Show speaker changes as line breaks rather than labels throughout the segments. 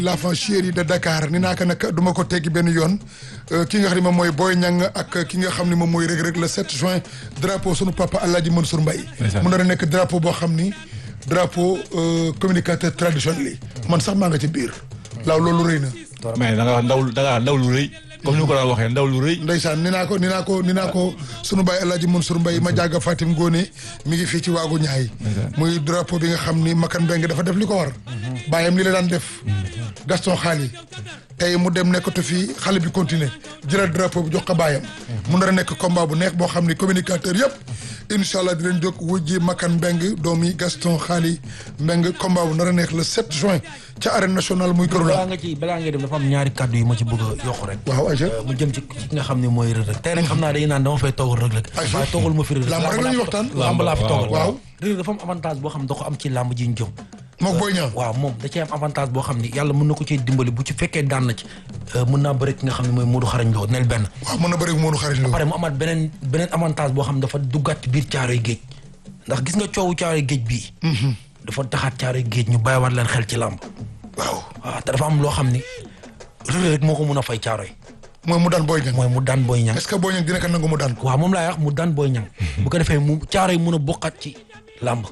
l'enfant chéri de Dakar ni naa ko nag du ma ko teggi benn yoon ki nga xam ne moom mooy Boy Niang ak ki nga xam ne moom mooy Reug Reug le 7 juin drapeau sunu papa Alaaji Mansour Mbaye mu nar a nekk drapeau boo xam ni drapeau communicateur traditionnel yi man sax maa nga ci biir laaw loolu rëy na
mais da nga wax ndaw da nga wax ndaw lu rëy comme ni ko daan waxee ndaw lu rëy
ndeysaan ni naa ko ni naa ko ni naa ko sunu baay Alaaji Mansour Mbaye ma jàgga Fatim Ngone mi ngi fii ci waagu ñaay muy drapeau bi nga xam ni Makan Mbengue dafa def li ko war bàyyam li la daan def Gaston Xaali tey mu dem nekkatu fii xale bi continuer jëlaat drapeau bi jox ko bàyyam mu nar a nekk combat bu neex boo xam ni communicateur yëpp incha allah di leen jóg wujji Makan Mbengue doomi Gaston Xaali Mbengue combat bu nar a neex le 7 juin ca arène nationale muy këru
balaa nga ci balaa ngay dem dafa am ñaari kàddu yu ma ci bëgg a yokk rek
waaw Aïcha
mu jëm ci ki nga xam ne mooy Reug Reug tey nag xam naa dañuy naan dama fay toogal Reug Reug
Aïcha
waaye toogal ma fi Reug Reug
làmb rek la ñuy waxtaan
làmb laa fi toogal
waaw
Reug Reug dafa am avantage boo xam ne da ko am ci làmb ji ñu jëm
mook Boy Niang
waaw moom da cee am avantage boo xam ne yàlla mën na ko cee dimbali bu ci fekkee daan na ci mën naa bëri ki nga xam ne mooy Modou Xarañ Lo nel benn
waaw mën na bëri Modou xarit
pare mu amaat beneen beneen avantage boo xam ne dafa duggaat ci biir caaroy géej ndax gis nga coowu caaroy géej bii dafa taxaat caaroy géej ñu bàyyiwaat leen xel ci làmb
waaw
waaw te dafa am loo xam ni Reug Reug moo ko mun a fay caaroy
mooy mu daan Boy Niang
mooy mu daan Boy Niang
est-ce que Boy Niang dina ko nangu mu daan ko
waaw moom laay wax mu daan Boy Niang bu ko defee mu caaroy mun a bokkaat ci làmb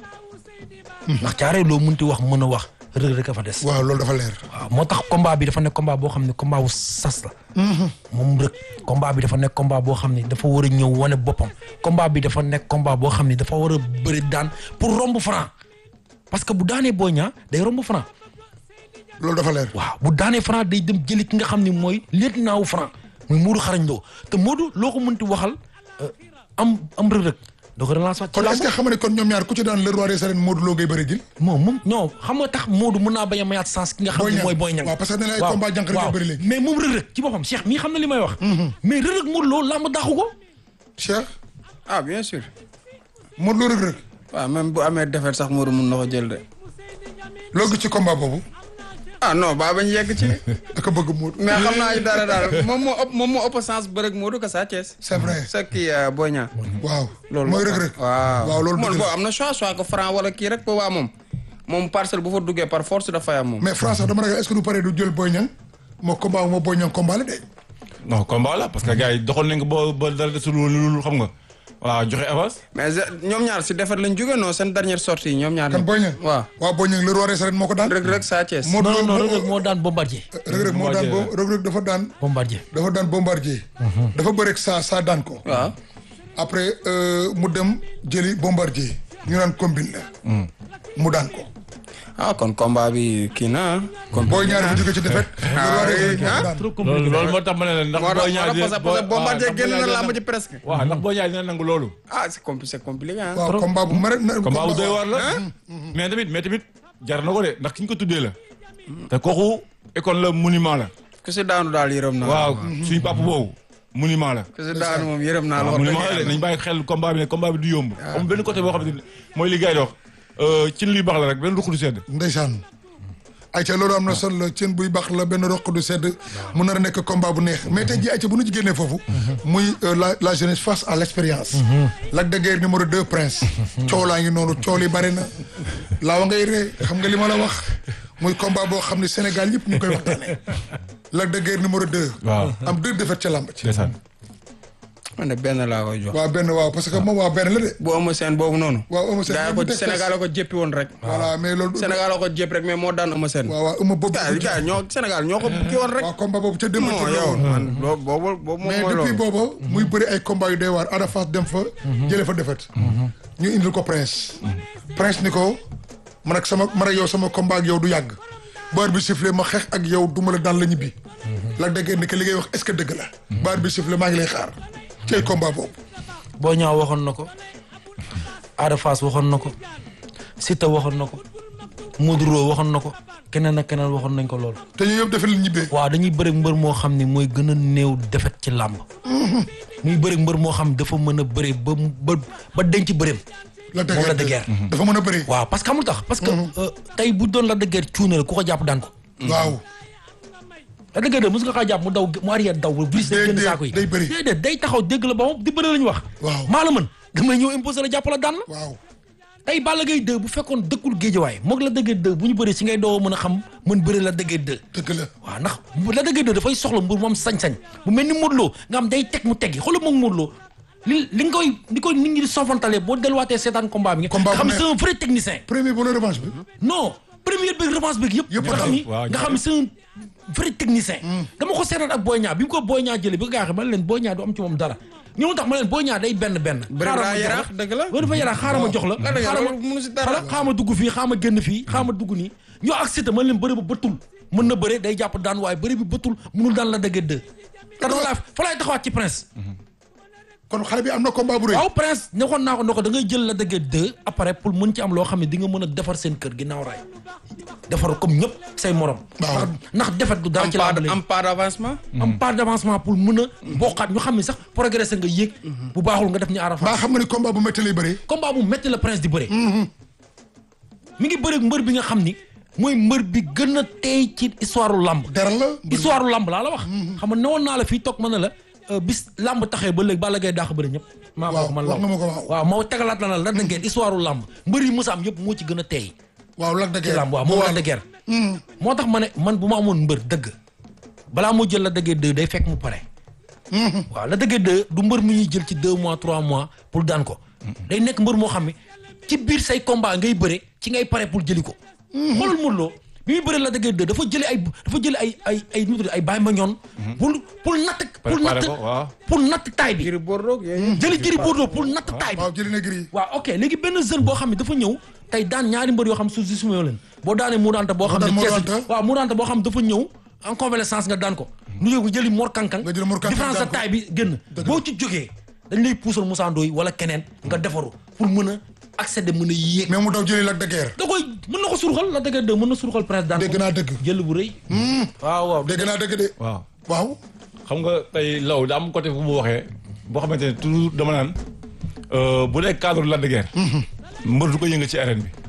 ndax caaroy loo munti wax mën a wax Reug Reug a fa des
waaw loolu dafa leer
waaw moo tax combat bi dafa nekk combat boo xam ne combat wu sas la moom Reug combat bi dafa nekk combat boo xam ne dafa war a ñëw wane boppam combat bi dafa nekk combat boo xam ne dafa war a bëri daan pour romb franc parce que bu daanee Boy Niang day romb franc
loolu dafa leer
waaw bu daanee franc day dem jëli ki nga xam ne mooy lieutenant wu franc muy Modou xarañ loo te Modou loo ko mënti waxal am am Reug Reug doo ko relance waat ci
kon est-ce
làmb
que xam nga ne kon ñoom ñaar ku ci daan le roi des arènes Modou Lo ngay bëri jil
moom moom non xam nga tax Modou mën naa bañ a mayaat sens ki nga xam
Boy
ne
Niang.
mooy Boy Niang
waaw, parce que nee na ay
waaw,
combat jànq rek
waaw.
la bëri léegi.
mais moom Reug Reug ci boppam Cheikh mii xam na li may wax mais Reug Reug Modou Lo làmb daaxu ko
Cheikh
ah bien sûr
Modou Lo Reug Reug
waaw même bu amee defet sax Modou mun na ko jël de
loo gis ci combat boobu
ah non baa bañ yegg ci
ak a bëgg Modou
mais xam naa ci dara daal moom moo ëpp moom moo ëpp sens bërëg Modou que Sa Thiès
c'est vrai
sa kii Boy Niang
waaw
loolu
mooy
la
Reug Reug
waaw
waaw loolu
moom
dëgg
boo
la
am na choix soit que franc wala kii rek boobaa moom moom parcelle bu fa duggee par force dafay am moom
mais France sax dama ragal est-ce que du pare du jël Boy Niang moo combat moo Boy Niang combat la de
non combat la parce que gars yi doxal nañ ko ba ba dara desul lu xam nga voilà joxe avance.
mais je- ñoom ñaar si defet lañ jógee non seen dernière sortie ñoom ñaar
kan Boy Niang
waaw
waaw Boy Niang le roi des arènes moo ko daan
rek rek Sa Thiès
Modou
non
Lo
non Reug
moo-
Reug moo daan Bombardier
Reug Reug moo daan bo Reug Reug dafa daan
Bombardier
dafa daan bombardier dafa bëreeg saa saa daan ko
waaw
après euh, mu dem jëli bombardier ñu naan combine la mu daan ko
ah kon combat bi kii na kon
Boy Niang dafa jóge ci defet le roi des arènes moo ko daan
loolu loolu moo tax ma ne la ndax
moo tax
Boy Niang
moo tax parce que Bombardier génn na làmb ji presque
waaw ndax Boy Niang dina nangu loolu.
ah c'est compli c'est compliqué ah
waaw combat bu mara na
combat bu doy waar la. mais tamit mais tamit jar na ko de ndax ki ñu ko tuddee la. te kooku école la monument la.
ku si daanu daal yërëm naa
waaw suñu papa boobu monument la.
ku si daanu moom yërëm naa la
waaw
wax
monument la de
dëgg
nañ bàyyi xel combat bi ne combat bi du yomb. am benn côté boo xam ne mooy li gars yi di wax ci li baax la rek benn ruq du sedd.
ndeysaan ayca loolu am na solo ceen buy baax la benn roq du sedd mu nar a nekk combat bu neex mais tey jii ayca bu nu ci génnee foofu muy euh, la la jeunesse face à l'expérience Lac de Guiers numéro 2 prince coow laa ngi noonu coow li bari na laawa ngay ree xam nga li ma la wax muy combat boo xam ne Sénégal yëpp ñu koy waxtaane Lac de Guiers numéro 2
waaw
am deux défaites ca làmb ci
ndeysaan.
man de benn laa koy jox
waaw benn waaw parce que moom waaw benn la de
bu Eumeu Sène boobu noonu
waaw Eumeu Sène
gaa yi
bu
ko
teg
Sénégal la ko jéppi woon rek
voilà mais loolu
Sénégal la ko jépp rek mais moo daan Eumeu Sène
waaw waaw Eumeu boobu
gaa yi gaa yi ñoo Sénégal ñoo ko kii woon rek
waaw combat boobu ca démb
non
la
yow
woon
man boobu boobu boobu moom
mais
mooy
depuis
loolu
booba muy bëri ay combat yu doy waar Ada Fass dem fa jële fa defet ñu indil ko prince prince ni ko man ak sama man ak yow sama combat ak yow du yàgg baar bi sifflé ma xeex ak yow du ma la daan la ñibbi la déggee ni que li ngay wax est-ce que dëgg la baar bi sifflé maa ngi lay xaar cay combat boobu
Boy Niang waxoon na ko Ada Fass waxoon na ko Siteu waxoon na ko Modou Lo waxoon na ko keneen ak keneen waxoon nañ ko loolu
te ñu yëpp defee la ñibbee
waaw dañuy bëri mbër moo xam ne mooy gën a néew defet ci làmb muy bëri mbër moo xam dafa mën a bëri ba mu- ba ba denc bëreem
la
moom la de guerre
dafa mën a bëri
waaw parce que xamul tax parce que euh, tey bu doon la de guerre cuune la ku ko jàpp daan ko
waaw
la de guerre de mos nga kaa jàpp mu daw mu arrière daw ba brise day génn
Déedéet,
saako yi
day bëri.
déedéet day taxaw dégg la ba moom di bëri la ñu wax
Waaw.
maa la mën damay ñëw imposé la jàpp la daan la
waaw
tey Balla Gaye 2 bu fekkoon dëkkul géejawaay moog la dëggee 2 bu ñu bëree si ngay doo mën a xam mën bëri la dëggee 2
dëgg la
waaw ndax la dëggee 2 dafay soxla mbir moom sañ-sañ bu mel ni Modou Lo nga xam day teg mu teggi xoolal moom Modou Lo li li nga koy li koy nit ñi di sofantalee boo delluwaatee seetaan combat bi nga
Combat bu
xam ne
neex.
c'est un vrai technicien
premier bu la revanche bi
non première beeg revanche beeg yëpp
Yëpp
nga
a
xam ni
waaw,
nga xam ni c'est un vrai technicien dama ko seetaan ak Boy Niang bi mu ko Boy Niang jëlee bi nga xam ma ne leen Boy Niang du am ci moom dara ñoo tax ma leen Boy Niang day benn benn
Bëri
xaaral
daa
ma jox
yaraax, dëgg la.
loolu dafa yaraax xaaral ma jox la
la dëgg
xaaral ma
loolu mënu si dara.
xaaral xaaral ma dugg fii xaaral ma génn fii xaaral ma dugg nii ñoo ak Siteu ma leen bëri ba bëttul mën na bëre day jàpp daan waaye bëri bi bëttul mënul daan la dëgg dë te noonu laa fa laay taxawaat ci prince
kon xale bi am na combat bu rëy
waaw prince nekkoon naa ko ne ko da ngay jël la dëgg deux après pour mën ci am loo xam ne di nga mën a defar seen kër ginnaaw raay defar comme ñëpp say morom.
Waaw.
ndax ndax defet du dara
am
ci
pas
làmb
de-
léegi.
am pas d'avancement.
am part d'avancement pour mën a bokkaat ñu xam ne sax progressé nga yéeg. bu baaxul nga def ni Arafa.
baa xam nga ni combat bu métti lay bëree
combat bu métti la prince di bëre. mi ngi bëre ak mbër bi nga xam ni mooy mbër bi gën a tey ci histoire lamb.
dara la
histoire lamb laa la wax. xam nga newoon naa la fii toog mën na la euh, bis lamb taxee ba léegi Balla Gaye daax bëri ñëpp. maa
Waaw,
ko man
wax
law
nga ma ko waaw.
waaw moo tegalaat la na la da ngeen histoire lamb mbër yi musa am yëpp moo ci gën a tey
waaw Lac de
ci
Guiers
lamb waaw moom la de guerre. moo tax ma ne man bu ma amoon mbër dëgg balaa moo jël la dëggee deux day fekk mu pare. waaw la dëggee deux du mbër mu ñuy jël ci deux mois trois mois pour daan ko. day nekk mbër moo xam ne ci biir say combat ngay bëre ci ngay pare pour jëli ko. xoolal Modou Lo bi muy bëre la dëggee deux dafa jëli ay dafa jëli ay ay ay nu mu tudd ay bàyyi ma ñoon. pour pour natt pour
Préparé
natt
ko, waaw.
pour natt taay bi.
Gris Bordeaux yooyu.
jëli Gris Bordeaux pour natt taay bi.
waaw jëli na gris
waaw ok léegi benn jeune boo xam ne dafa ñëw tey daan ñaari mbër yoo xam suuf si suma leen boo daanee Modou Anta boo xam
daan
ne
Modou
Thiès
Anta.
waaw Modou Anta boo xam ne dafa ñëw en convalescence nga daan ko nu yóbbu jëli Mor Kankang
Nga jëli Mor Kankang
différence
daan
de
ko.
taille bi génn boo ci jógee dañ lay puusal Moussa Ndoye wala keneen nga defaru pour mën a accéder mën a yéeg
mais mu daw jëli Lac de Guiers
da koy mën na ko surxal la dëgg de mën na surxal prince daan
dégg
ko
naa dëgg
jël bu rëy waaw waaw
dégg naa dëgg de
waaw
waaw
xam nga tey law da am côté bu mu waxee boo xamante ne toujours dama naan euh, bu dee cadre Lac de Guiers mbër du ko yëngal ci arène bi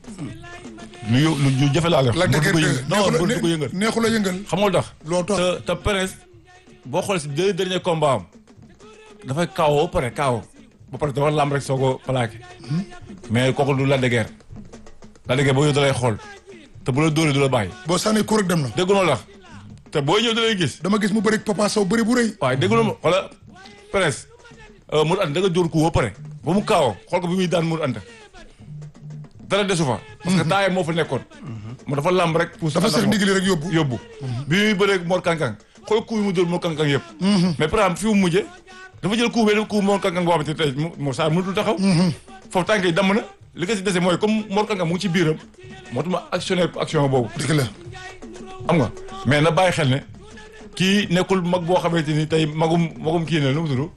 lu yë- lu lu jafe laa la wax
Lac de
mbër du ko
Guiers
yëngal non mbër du ko yëngal
neexu la yëngal
xam nga lu tax
Loo tax.
te te Prince boo xoolee si deux derniers combats am dafay kaawoo ba pare kaawoo ba pare dafa lamb rek soo ko plaqué mais kooku du Lac de Guiers Lac de Guiers boo ñëw da lay xool te bu la dóoree du la bàyyi
boo sànnee kur rek dem na
déggu la te boo ñëw da lay gis
dama gis mu bëri Papa Sow bëri bu rëy
waaye déggu ma xoola Prince mu ant da nga dóor ku ba pare ba mu kaawoo xool ko bi muy daan mu ant dara desu fa parce que taayam moo fa nekkoon mu dafa lamb rek pour
dafa seex ndigli rek yóbbu
yóbbu bi muy bëree Mor Kankang xool coup yi mu dóor Mor Kankang yëpp mais par exemple fi mu mujjee dafa jël coup benn coup Mor Kankang boo xamante ne tey mu Mor Sarr mënatul taxaw foofu tànk yi damm na li ko si dese mooy comme Mor Kankang mu ngi ci biiram moo tax ma actionné action boobu
dëgg la
xam nga mais na bàyyi xel ne kii nekkul mag boo xamante ni tey magum magum kii ne nu mu tudd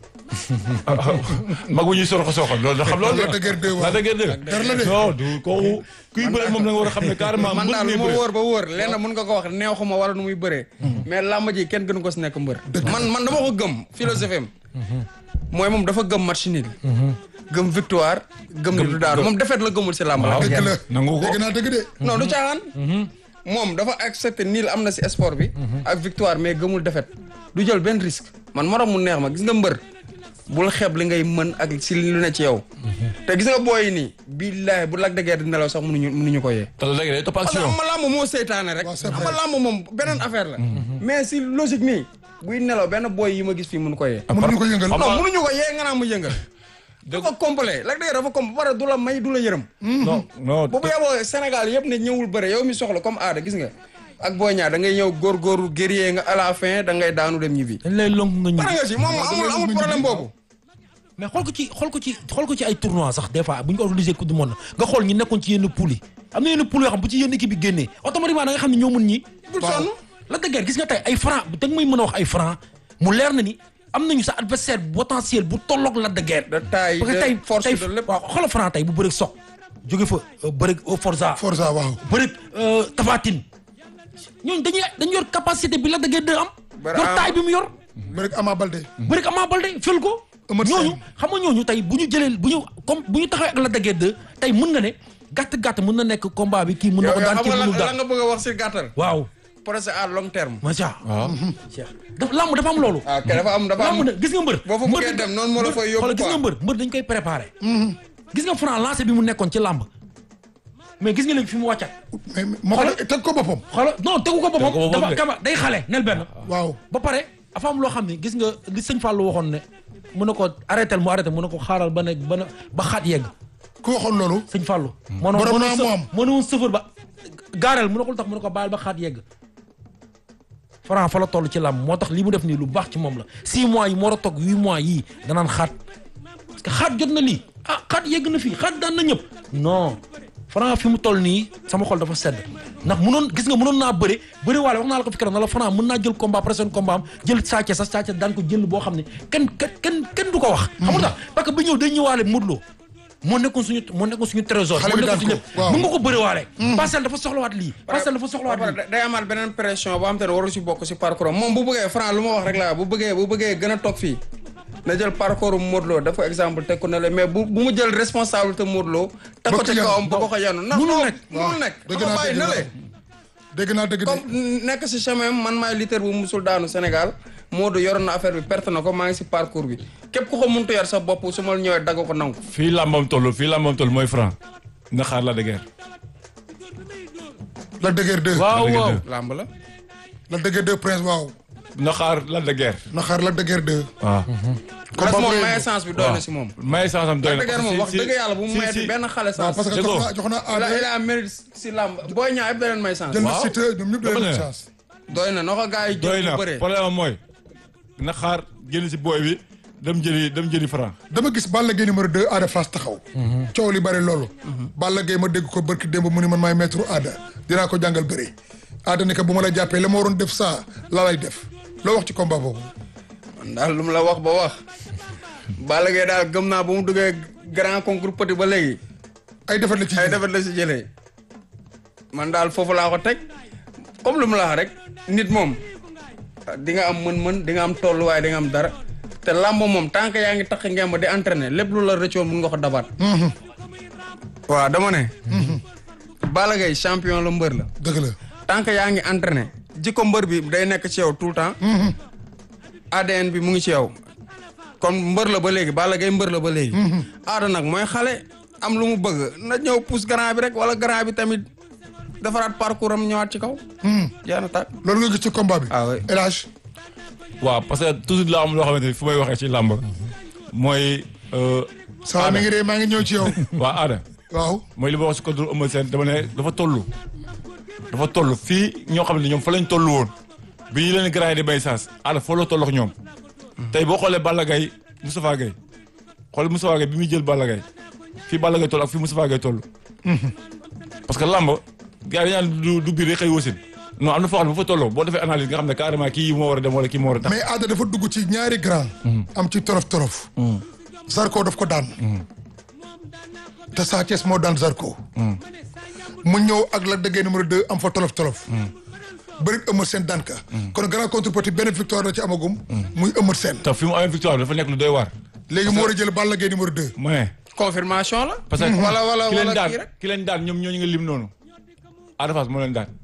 mag bu ñuy soroxo soxal loolu da xam loolu
Lac de Guiers deux waaw.
Lac de Guiers deux
Dara la de.
non du kooku kuy bëre moom da nga war a xam ne carrément
man
mbër
daal
ngay
lu ma
bëre.
wóor ba wóor lenn mun nga ko wax neexuma wala nu muy bëree. mais làmb ji kenn gënu ko si nekk mbër. man man dama ko gëm philosophie am. mooy moom dafa gëm match nul. gëm victoire gëm ni du daaru moom defet la gëmul si làmb la.
dëgg la
nangu ko.
dégg naa dëgg de
non du caaxaan. moom dafa accepté niil am na si sport bi. ak victoire mais gëmul defet du jël benn risque. man morom mu neex ma gis nga mbër. bul xeeb li ngay mën ak si lu ne ci yow. te gis nga booy yi nii. billaahi bu Lac de Guiers di nelaw sax mënuñu mënuñu ko yee.
te Lac de Guiers day topp
parce que
action
xam nga làmb moo seytaane rek.
waaw c'est
xam
vrai.
nga làmb moom beneen affaire la. mais si logique nii. buy nelaw benn booy yi ma gis fii mënu ko yee.
mënuñu ko yëngal
Xam
non
nga-
mënuñu ko yee nga naa mu yëngal.
dëgg
dafa complet Lac de Guiers dafa complet ba pare du la may du la yërëm.
non non
boobu yeboo Sénégal yëpp ne ñëwul bëre yow mi soxla comme aada gis nga. ak booy ñaar da ngay ñëw góorgóorlu guerrier nga à la fin da ngay daanu dem ñibbi.
dañ lay lonk nga
pare
ñibbi
nga si moom amul amul problème boobu.
mais xool ko ci xool ko ci xool ko ci ay tournois sax des fois bu ñu ko organisé coupe du monde nga xool ñi nekkoon ci yenn poule yi am na yenn poule yoo xam bu ci yenn équipe bi génnee automatiquement da nga xam ne ñoo mën ñi
bul sonn.
Lac de Guiers gis nga tey ay franc da nga may mën a wax ay franc mu leer na ni am nañu sa adversaire potentiel bu tolloog Lac de Guiers
de taille
parce que
de
tey
force
tey
de lépp.
waaw xoolal franc tey bu bëreeg soq jóge fa bëreeg Forza
Forza waaw
bëreeg Tafatine ñooñu dañuy dañu yor capacité bi Lac de Guiers 2 am
Bara
yor
am-
taille bi mu yor
mais rek Ama Baldé
bëreeg Ama Baldé fël ko
Eumeu Sène.
ñooñu xam nga ñooñu tey bu ñu jëlee bu ñu comme bu ñu taxawee ak Lac de Guiers 2 tey mën nga ne gàtt-gàtt mën na nekk combat bi kii mën na
yow
ko
yow
daan
xam
kii
nga
mënul
la la
daan
nga bëgg a wax si gàttal.
waaw
projet à long terme.
macha
waaw
Cheikh dafa lamb dafa am loolu
ah ok dafa am dafa am.
lamb na gis nga mbër
boo fa
mbër
bëggee
dañ-
dem noonu moo la
mbër-
fay yóbbu
xoolal gis
quoi.
nga mbër mbër dañ koy préparé gis nga Franc lancé bi mu nekkoon ci làmb mais gis nga léegi fi mu wàccaat
mais moo ko teg ko boppam
xoolal non tegu ko
Tegu ko
boppam
boppam
dafa
de.
kama day xale nel benn
waaw
ba pare dafa am loo xam ne gis nga li sëñ Fallou waxoon ne mun na ko arrêté mu arrêté mun na ko xaaral ba ne ba na ba xaat yegg
ku waxoon loolu
sëñ Fallou moo
Borom
noon
naa mu am.
moo ne woon sëfër ba gaareel mu ne ko lu tax mu ne ko baal ba xaat yegg Franc fa la toll ci làmb moo tax li mu def nii lu baax ci moom la six mois yi moo war a toog huit mois yii danaan xaat parce que xaat jot na lii ah xaat yegg na fii xaat daan na ñëpp non Franc fi mu toll nii sama xol dafa sedd ndax munoon gis nga munoon naa bëre bëre waale wax naa la ko fi keroog na la Franc mën naa jël combat prochain combat am jël Sa Thiès sax Sa Thiès daan ko jël boo xam ne kenn kenn kenn kenn du ko wax xam nga tax parce que ba ñëw day ñëwaale Modou Lo moo nekkoon suñu moo nekkoon suñu trésor
Xale
moo
bi
nekkoon
daan
suñu
ko,
lépp
waaw.
mën nga ko bëre waale Parcelles dafa soxlawaat lii Parcelles dafa
ba
soxlawaat
pare
lii
day amaat beneen pression boo xam te ne waru si bokk si parcours am moom bu bëggee Franc lu ma wax rek laa bu bëggee bu bëggee gën a toog fii na jël parcours mu Modou Lo def ko exemple teg ko ne la mais bu bu mu jël responsabilité Modou Lo teg ko
Ba
ci
ko
kawam ba ko ko yanu ndax
Munul
non
nekk.
munul nekk
dëgg
dafa
naa
bàyyi
dëgg
na
naa
le
dégg naa dëgg de
comme nekk si chemin man maay lutteur bu musul daanu Sénégal Modou yoroon na affaire bi perte na ko maa ngi si parcours bi képp ku ko muntu yor sa bopp su ma ñëwee dagg ko nangu
fii làmbam toll fii làmbam toll mooy Franc nga xaar la de guerre.
la dëgër deux
waaw
dëgg
waaw
dëgg.
làmb la
la dëgër deux prince waaw
nga xaar la de guerre.
na xaar la dëgër deux
waaw.
parce que moom
bu
may
rëy
essence bi doy na si moom
may sansam doy na.
dëgg moom wax
si-
dëgg yàlla bu mu
si-
mayee
si-
benn xale
waaw
sens
parce que
Dëgg
jox
ko.
naa jox naa
il a il
aada
a mérite si làmb booy ñaa yëpp da leen may sens
jël na
waaw.
Siteu ñoom ñëpp da
Dama
leen
ne.
chance
doy na na ko gars yi
doy
jël
na
bu bëree
problème am mooy na xaar génn si booy bi dem jëli dem jëli Franc.
dama gis Balla Gaye numéro 2 Ada Fass taxaw coow li bari loolu Balla Gaye ma dégg ko barki démb mu ni man maay maître Ada dinaa ko jàngal bëri Ada ni ko bu ma la jàppee la ma waroon def saa la lay def loo wax ci combat boobu
man daal lu mu la wax ba wax Balla Gaye daal gëm naa ba mu duggee grand concours petit ba léegi
ay defet la ci
ay defet la si jëlee man daal foofu laa ko teg comme lu mu la wax rek nit moom di nga am mën-mën di nga am tolluwaay di nga am dara te làmb moom tant que yaa ngi tax ngemb di entraîner lépp lu la rëccoon mun nga ko dabaat waaw dama ne Balla Gaye champion la mbër la
dëgg la
tant que yaa ngi entraîné jikko mbër bi day nekk ci yow tout le temps ADN bi mu ngi ci yow kon mbër la ba léegi Balla Gaye mbër la ba léegi aada nag mooy xale am lu mu bëgg na ñëw pousse grand bi rek wala grand bi tamit defaraat parcours am ñëwaat ci kaw yaa na tàkk
loolu nga gis ci combat bi
Ah oui.
El Hadj
waaw parce que toujours la am loo xamante ni fu may waxee ci làmb mooy. euh,
saa mi ngi dee maa ngi ñëw ci yow
waa aada
waaw
mooy li ma wax si contre Eumeu Sène dama ne dafa toll. dafa toll fii ñoo xam ne ñoom fa lañ toll woon bi ñu leen grand yi di bay saas aada foo la toll ak ñoom. tey boo xoolee Balla Gaye Moustapha Gaye xool Moustapha Gaye bi muy jël Balla Gaye fii Balla Gaye toll ak fii Moustapha Gaye toll. parce que làmb gars yi dañu naan du du biir rek xëy wasin non am na foo xam ne bu fa tolloo boo defee analyse nga xam ne carrément kii moo war a dem wala kii moo war a tax.
mais Ada dafa dugg ci ñaari grand am ci torof torof Zarko daf ko daan te Sa Thiès moo daan Zarko mu ñëw ak la dëggee numéro 2 am fa tolof tolof bëri Eumeu Sène daan ka kon grand contre petit benn victoire la ci amagum muy Eumeu Sène
te fi mu amee victoire dafa nekk lu doy waar.
léegi mu war a jël Balla Gaye numéro 2
ma ne
confirmation la
parce que
wala wala
ki leen
wala
daan
kii rek
ki leen daan ñoom ñooñu nga lim noonu Ada Fass moo leen daan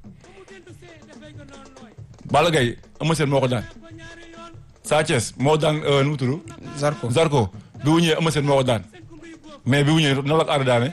Balla Gaye Eumeu Sène moo ko daan Sa Thiès moo daan euh, nu mu tudd
Zarko
Zarko bi mu ñëwee Eumeu Sène moo ko daan mais bi mu ñëwee noonu la ko Ada daane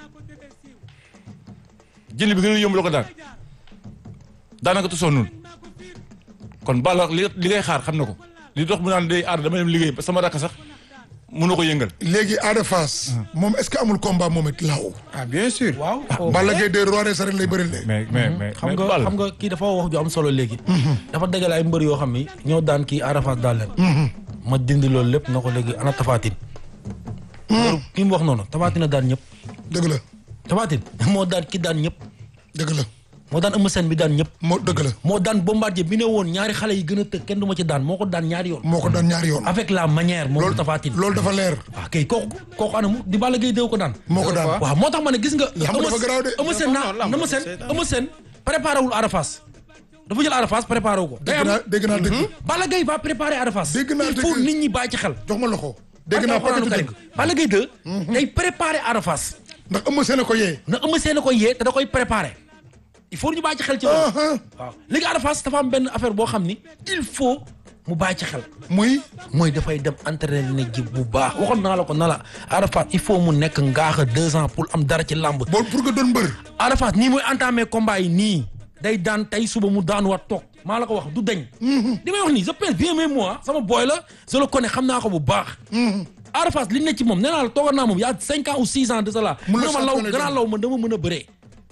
jëli bi gën a yomb la ko daan daanaka tu sonnul kon Balla li li ngay xaar xam na ko li dox mu naan day Ada dama dem liggéey sama rakk sax mënu ko yëngal
léegi Ada Fass moom est-ce que amul combat moom it laaw
ah bien sûr
waaw
Balla Gaye 2 roi des arènes lay bëri lee
mais mais mais
xam
mais
nga
Balla
xam nga kii dafa wax ju am solo léegi. dafa dajale ay mbër yoo xam ni ñoo daan kii Ada Fass daal leen. ma dindi loolu lépp na ko léegi ana Tafatine. loolu ki mu wax noonu Tafatine a daan ñëpp.
dëgg la
Tafatine moo daan ki daan ñëpp.
dëgg la
moo daan Eumeu Sène bi daan ñëpp.
moo dëgg la
moo daan Bombardier bi ne woon ñaari xale yi gën a tëgg kenn du ma ci daan moo ko daan ñaari yoon.
moo ko daan ñaari yoon
avec la manière moom
loolu
Tafatine.
loolu dafa leer
waaw kay kooku kooku anamu di Balla Gaye déw ko daan.
moo ko daan
waaw moo tax ma ne gis nga.
Lamb dafa garaaw de.
Eumeu Sène naa
Non, lamb
Eumeu
dafa
Sène
seetaan.
Eumeu Sène préparé wul Ada Fass dafa jël Ada Fass préparé wu ko. day
dégg
am
naa dégg naa dëgg
Balla Gaye va préparer Ada Fass.
Dégg naa
il faut
dëgg.
nit ñi bàyyi ci xel.
jox ma loxo dégg naa
Alxuraanu
paquet
Karim.
dëgg
Balla Gaye 2. day préparer Ada Fass.
ndax Eumeu Sène ko yee
na Eumeu Sène ko yee te da koy préparer. il faut ñu bàyyi ci xel ci loolu.
ah
waaw léegi Ada Fass dafa am benn affaire boo xam ni il faut mu bàyyi ci xel
muy
mooy dafay dem entraîner ji bu baax waxoon naa la ko na la Ada Fass il faut mu nekk ngaaxa deux ans pour am dara ci làmb
boo pour nga doon mbër
Ada Fass nii muy entamé combat yi nii day daan tey suba mu daan waat toog maa la ko wax du dañ li may wax nii je pense bien même moi sama boy la je le connais xam naa ko bu baax Ada Fass li ne ci moom nee naa la toogoon naa moom y a cinq ans ou six ans de cela
Mun
mu
la
ne ma law
champion
gannaaw law man dama mën a bëree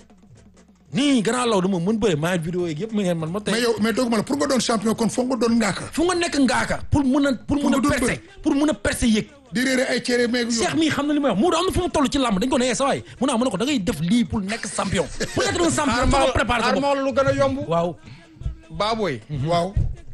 nii gannaaw law dama mën bëree maa ngi vidéo yeeg yëpp mu ngeen man ma tey
mais yow mais dooguma la pour nga doon champion kon foog nga doon ngaaka
fu nga nekk ngaaka pour mun a pour mun a
nga doon
percer pour mun a percer yëg
di réere ay cere meeg
Cheikh
yow
mii xam na li may wax Moodu am na fu mu toll ci làmb dañ ko ne sa waay mu naa mu ne ko da ngay def lii pour nekk champion pour nekk un champion foog nga préparer sa bopp
xaar lu gën a yomb
waaw
baabooy
waaw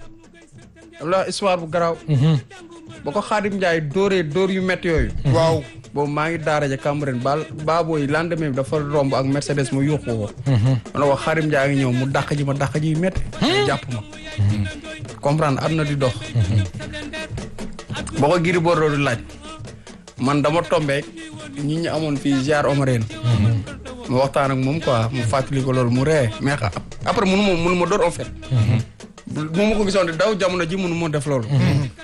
la histoire bu garaaw ba ko Xaadim Njaay dóoree dóor yu métti yooyu
waaw
boobu maa ngi daara ja Cambérène baal baabooy lendemain bi dafa romb ak Mercedes mu yuuxu ko ma ne ko Xaadim Njaay ngi ñëw mu dàq ji ma dàq ji yu métti jàpp ma comprendre am na di dox boo ko Gris Bordeaux di laaj man dama tombeek ñi ñu amoon fii ziar Omarène mu waxtaan ak moom quoi mu fàttali ko loolu mu ree mais xa- après munu ma munu ma door en fait bu ma ko gisoon di daw jamono ji munu ma def loolu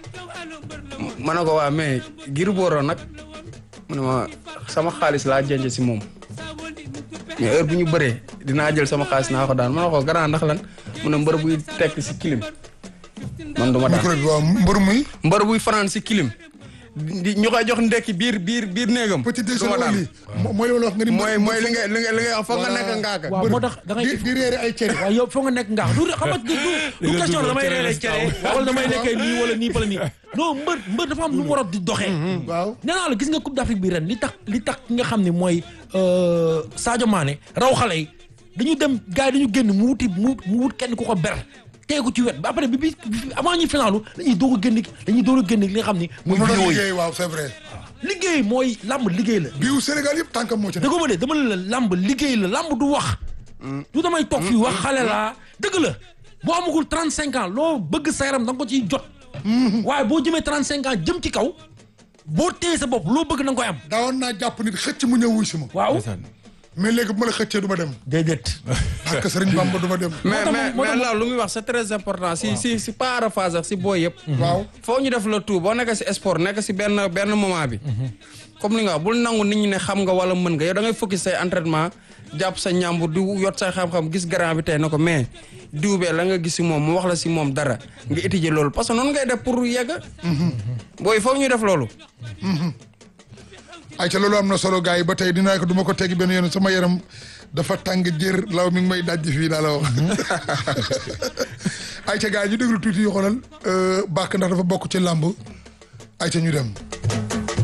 ma ne ko waa mais Gris Bordeaux nag mu ne ma sama xaalis laa jënj si moom mais heure bu ñu bëree dinaa jël sama xaalis naa ko daan ma ne ko grand ndax lan mu ne mbër buy tekk si kilim man du ma daan
micro bi waaw mbër muy
mbër buy fanaan si kilim di ñu koy jox ndekki biir biir biir néegam
petit
du ma
déjeuner
daan
lii mooy li ma la wax nga ni
mooy mooy li nga li nga li nga wax foog nga nekk ngaaka
waaw moo tax da ngay
di di réere ay cere
waaw yow foo nga nekk ngaax du xam nga du du du question damay reeree cere wala damay lekkee nii wala nii wala nii non mbër mbër dafa am lu mu war a di doxee
waaw
nee naa la gis nga coupe d'Afrique bi ren li tax li tax ki nga xam ne mooy Sadio Mané raw xale yi dañu dem gars yi dañu génn mu wuti mu mu wut kenn ku ko ber teeku ci wet ba après bi bi avant ñuy finalu dañuy doog a génn dañuy doog a génn li nga xam ni mooy
mu doon
vidéo yi
liggéey waaw c'est vrai
liggéey mooy lamb liggéey la
biiw Sénégal yëpp tànkam moo ci nekk
dëgg ma de dama ne la lamb liggéey la lamb du wax du damay toog fii wax xale laa dëgg la boo amagul trente cinq ans loo bëgg sa yaram da nga ko ciy jot waaye boo jëmee trente cinq ans jëm ci kaw boo téye sa bopp loo bëgg da nga koy am
daawoon naa jàpp nit xëcc mu ñëw wuy si ma
waaw
mais léegi bu ma la xëccee du ma dem
déedéet
ak Sëriñ Bamba du ma dem
mais
tax
mais
moo tax
mais là lu muy wax c'est très important si si si pas à phase ak si booy yëpp
waaw
foo ñu def la tout boo nekk si sport nekk si benn benn moment bi comme li nga wax bul nangu nit ñi ne xam nga wala mën nga yow da ngay focus say entraînement jàpp sa ñàmbur di yot say xam-xam gis grand bi tey na ko mais diw bee la nga gis si moom mu wax la si moom dara nga étudier loolu parce que noonu ngay def pour yegg booy foofu ñu def loolu
ay ca loolu am na solo gars yi ba tey dinaa ko du ma ko teggi benn yoon sama yaram dafa tàng jër law mi ngi may dajji fii daa la wax ay ca gars yi ñu déglu tuuti yu xoolal bàkk ndax dafa bokk ci làmb ay ca ñu dem